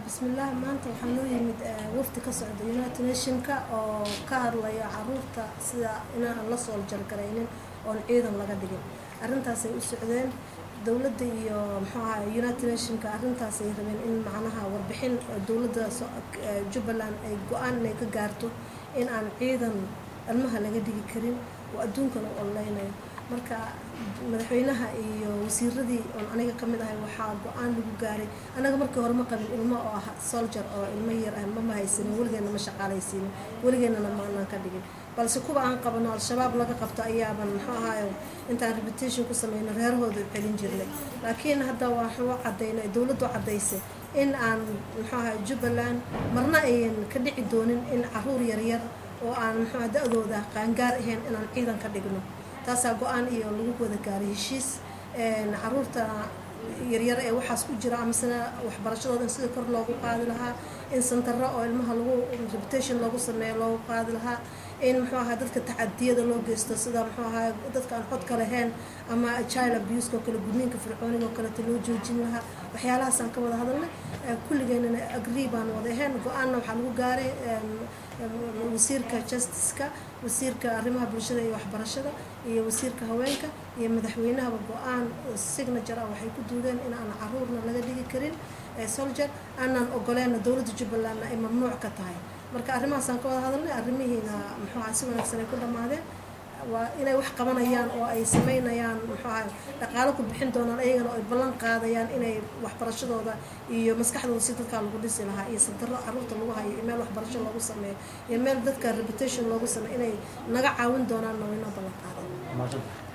bismillaah maanta waxaa noo yimid wafdi ka socda united nationka oo ka hadlaya caruurta sida inaan la soo jargaraynin oon ciidan laga dhigin arrintaasay u socdeen dowladda iyo muxuu ahaa united nationka arrintaasay rabeen in macnaha warbixin dowladda jubbaland ay go-aan inay ka gaarto in aan ciidan ilmaha laga dhigi karin oo adduunkana u oleynayo marka madaxweynaha iyo wasiiradii oon aniga ka mid ahay waxaa go-aan lagu gaaray anaga markii hore ma qabin ilmo oo ah soldier oo ilmo yar ah mama haysanin weligeena ma shaqaalaysiinin weligeennana maanaan ka dhigin balse kuwa aan qabano al-shabaab laga qabto ayaaban muxuu ahaayo intaan reputation ku sameyno reerahooda celin jirnay laakiin hadda waxuu cadaynay dowladdu cadaysay in aan muxuu ahay jubbaland marna ayan ka dhici doonin in caruur yaryar oo aan muxuu da-dooda qaangaar ahayn inaan ciidan ka dhigno taasaa go-aan iyo lagu wada gaaray heshiis caruurta yaryar ee waxaas ku jira amasena waxbarashadooda in sida kor loogu qaadi lahaa in santaro oo ilmaha lagu reputation loogu sameeyo loogu qaadi lahaa in muxuu ahaa dadka tacadiyada loo geysto sida muxuu ahaa dadka aan codka lahayn ama child abuse oo kale gudniinka fircooniga oo kaleeto loo joojin lahaa waxyaalahaasaan ka wada hadalnay kulligeenana agree baan wada ahayn go-aanna waxaa lagu gaaray wasiirka justiceka wasiirka arrimaha bulshada iyo waxbarashada iyo wasiirka haweenka iyo madaxweynahaba go-aan signature ah waxay ku duudeen in aan caruurna laga dhigi karin soldier aanaan ogoleenna dowladda jubbalandna ay mamnuuc ka tahay marka arrimahaasaan ka wada hadalnay arrimihiina muxuu aha si wanaagsan ay ku dhammaadeen waa inay wax qabanayaan oo ay sameynayaan muxuu aha dhaqaalo ku bixin doonaan ayagana ay ballan qaadayaan inay waxbarashadooda iyo maskaxdooda si dadkaa lagu dhisi lahaa iyo sadaro caruurta lagu hayo iyo meel waxbarasho loogu sameeyo iyo meel dadka reputation loogu sameeyo inay naga caawin doonaan nawayno ballan qaaday